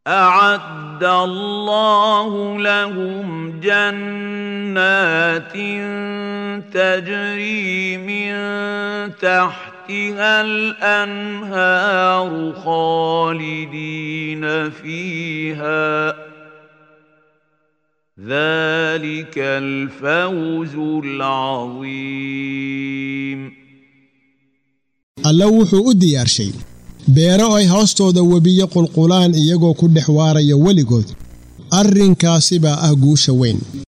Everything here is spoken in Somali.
اعد الله لهم جنات تجري من تحتها الانهار خالدين فيها ذلك الفوز العظيم alla wuxuu u diyaarshay beero ay hoostooda webiyo qulqulaan iyagoo ku dhex waaraya weligood arrinkaasi baa ah guusha weyn